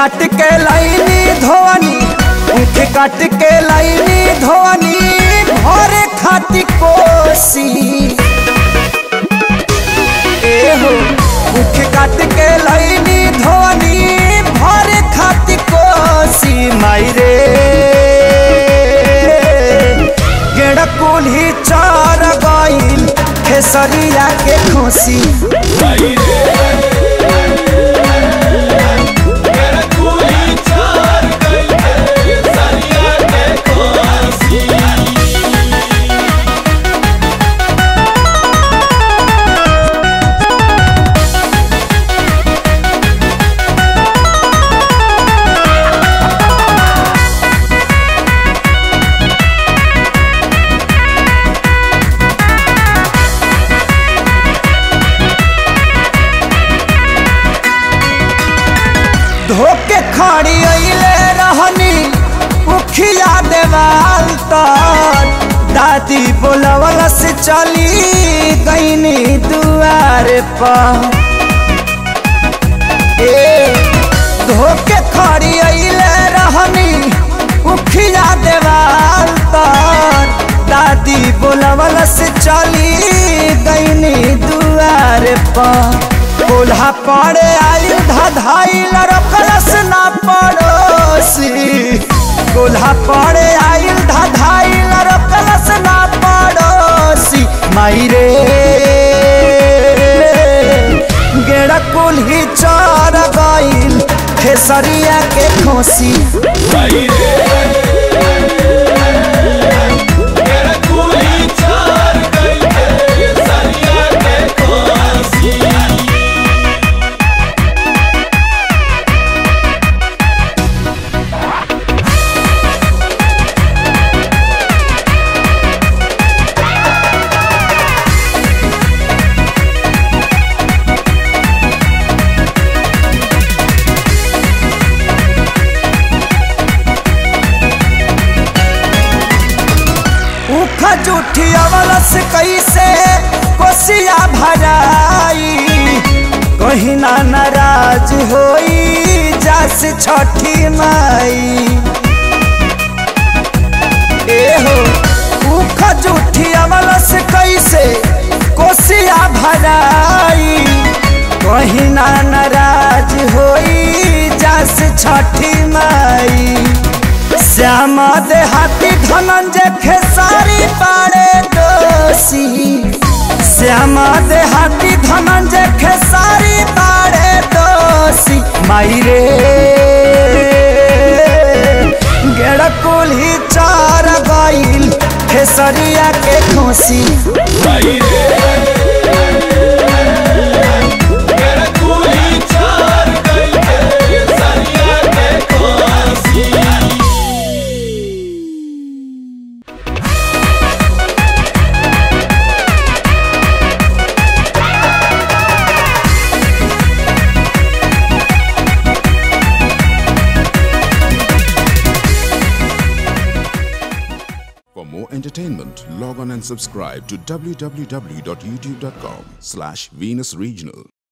काट के लाइनी धोनी उख काट के लाइनी धोनी भरे खाती कोसी एहो उख काट के लाइनी धोनी भरे खाती कोसी मायरे गेड़ कुल्ही चार गईल खेसरिया के खुशी धोके खड़ी अइले रहनी उखिया देवाल तर दादी बोलवल से चली गईनी दुआर पर ए धोके खड़ी अइले रहनी उखिया देवाल तर दादी बोलवल से चली गईनी दुआर पर कोल्हा पड़े आयु धाइल रखलस ना पड़ोसी कोल्हा पड़े आयु धाइल रखलस ना पड़ोसी मायरे गेड़ा कुल्ही चर गईल खेसरिया के खोसी उख जूठी अवलस कैसे कोसिया भराई कहीं ना नाराज होई जास छठी माई एहो उख जूठी अवलस कैसे कोसिया भराई कहीं ना नाराज होई जास छठी माई श्याम देहाती धनंजय खेसारी पाड़े दोषी श्याम देहाती धनंजय खेसारी पाड़े दोषी मायरे गेड़ कुल्ही चार गईल खेसरिया के खुशी For more entertainment, log on and subscribe to www.youtube.com slash Venus Regional.